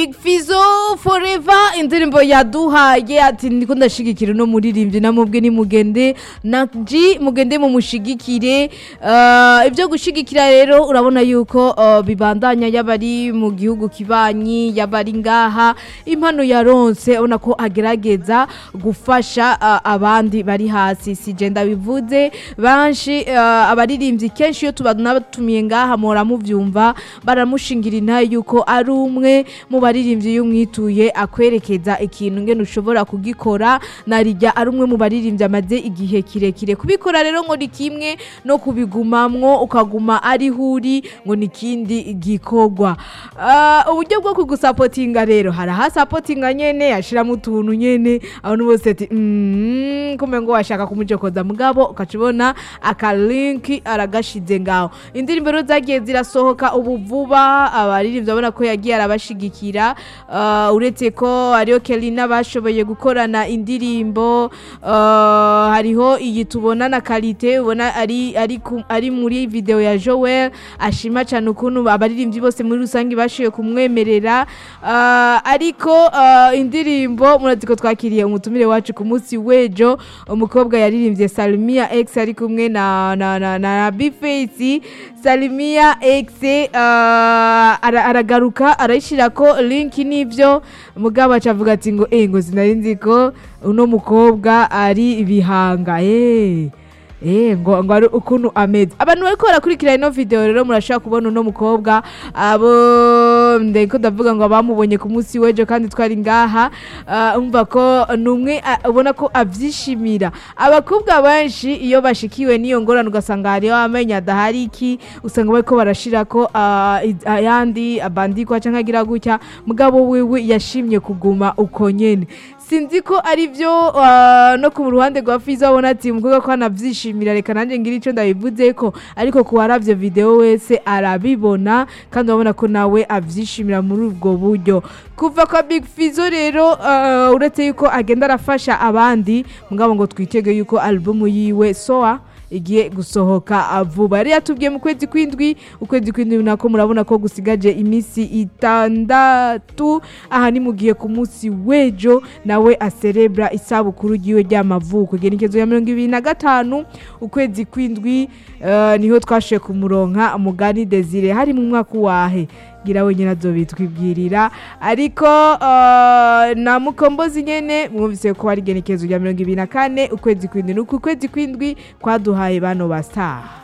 Big Fizzo forever indirimbo yaduhaye ati ndiko ndashigikira uno muririmbyi namubwe ni mugende naji mugende mumushigikire uh, ibyo gushigikira rero urabona yuko uh, bibandanya yabari mu gihugu kibanyi yabari ngaha impano yaronse ubona ko agerageza gufasha uh, abandi bari hasi sije ndabivuze banshi uh, abaririmbyi kenshi iyo tubanatumiye ngaha mora muvyumva baramushingira intaye yuko ari umwe mu baririmbyi iyo umwituye akwerekeza ikintu ngene ushobora kugikora narijya ari umwe mu baririmbyi amaze igihe kirekire kubikora rero ngo ni kimwe no kubigumamwo ukaguma ariho uri ngo ni ikindi gikorwa Ah, uburyo bwo kugusapotinga rero hari ahasapotinga nyene yashiramo utuntu nyene abantu bose ati "Mm, kumbe ngo washaka kumujokoza mugabo ukaca ubona akalinki aragashize ngaho indirimbo rero zagiye zirasohoka ubu vuba abaririmbyi babona ko yagiye arabashigikira Ah, uretse ko hariho kelina bashoboye gukorana indirimbo ah, hariho iyi tubona na karite ubona ari, ari, ku- ari muri video ya joel ashima cyane ukuntu abaririmbyi bose muri rusange bashoboye kumwemerera Ah, ariko ah, indirimbo murazi ko twakiriye umutumire wacu ku munsi w'ejo umukobwa yaririmbye salmia x ari kumwe na, na, na, na bface salmia x ah, ara- aragaruka arayishyira ko linki n'ibyo mugabo acavuga ati ngo eh ngo sinari nzi ko uno mukobwa ari ibihanga eh Eh, ngo ngo ari ukuntu ameze abantu bariko barakurikira ino video rero murashobora kubona uno mukobwa abo ndeko ndavuga ngo bamubonye ku munsi w'ejo kandi twari ngaha ah, umva ko numwe ubona ko avyishimira abakobwa benshi iyo bashikiwe n'iyo ngorane ugasanga hariho amenyo adahari iki usanga bariko barashirako ah, i- ayandi abandikwa canke agira gutya mugabo wiwe yashimye kuguma uko nyene sinzi ko ari byo ah, no ku ruhande rwa fiza abona ati umukobwa ko anabyishimira reka nanjye ngira icyo ndabivuze ko ariko ku waravyo video wese arabibona kandi urabona ko nawe abyishimira muri ubwo buryo kuva kwa big fizo rero ah, uretse yuko agenda arafasha abandi mugabo ngo twitege yuko alubumu yiwe soa igiye gusohoka vuba yari yatubwiye mu kwezi kw'indwi ukwezi kw'indwi nako murabona ko gusigaje iminsi itandatu aha nimugiye ku munsi w'ejo nawe aserebra isabukuru ryiwe ry'amavuko igenekezo ya mirongo ibiri na gatanu ukwezi kw'indwi eh, niho twashoye kumuronka mugani desire hari mu mwaka wahe gira wenyine azobitwibwirira ariko eh, na mukombozi nyene mwumvise ko hari igenekezo rya mirongo ibiri na kane ukwezi kw'indwi nuko ukwezi kw'indwi kwaduhaye bano ba star